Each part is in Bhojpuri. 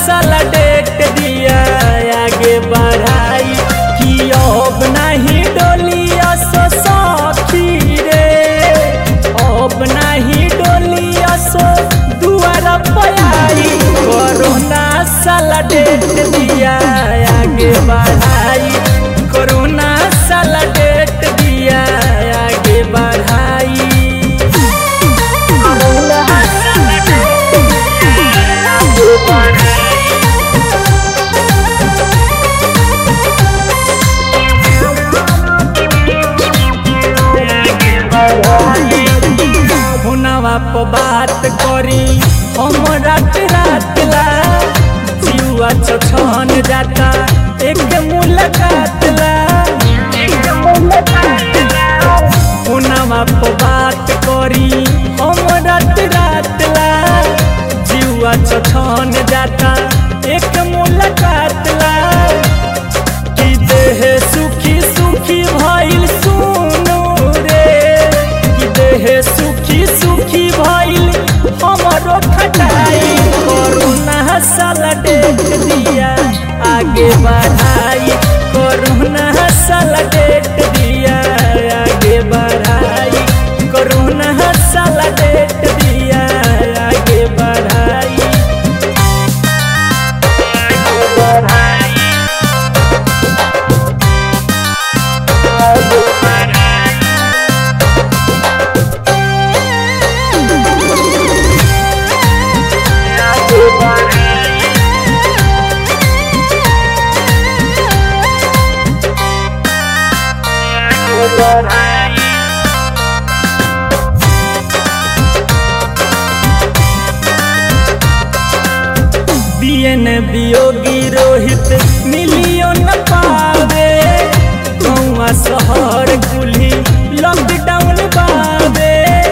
साला डेट दिया आगे बढ़ाई कि अब नहीं डोलिया सो सखी रे अब नहीं डोलिया सो दुआरा पयाई कोरोना साला डेट दिया आगे बढ़ाई कोरोना साला डेट दिया आगे बढ़ाई हुनवा पर बात करी हम रात रात ला जीवा छछन जाता एक मुलाकात ला हुनवा पर बात करी हम रात रात ला जीवा छछन जाता एक मुलाकात ला कि देह सुखी सुखी भइल सुनु रे कि देह सुखी सुखी भइल हमरो खटाई कोरोना साला डेट दिया आगे बढ़ाई कोरोना साला डेट दिया आगे बढ़ाई कोरोना साला डेट दिया आगे बढ़ाई बियन वियोगी रोहित मिलियो न पावे गौआ शहर कुल्ही लॉकडाउन बावे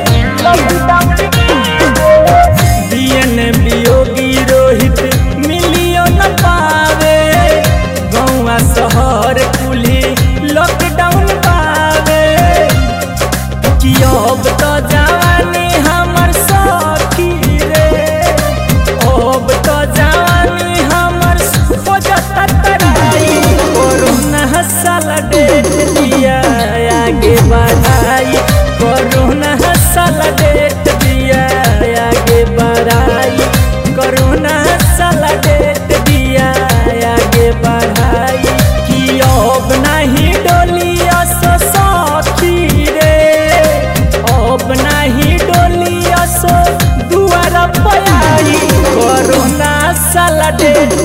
बियन वियोगी रोहित मिलियो न पावे गौआ शहर कुल्ही लॉकडाउन बावे कि अब तो जवानी हमर सखी रे अब तो जवानी हमर हो जाता तराई कोरोना साला डेट दिया आगे बढ़ाई कोरोना साला डेट दिया आगे बढ़ाई कोरोना साला डेट दिया आगे बढ़ाई कि अब नहीं डोलिया सो सखी रे अब नहीं डोलिया सो दुआरा पयाई कोरोना साला डेट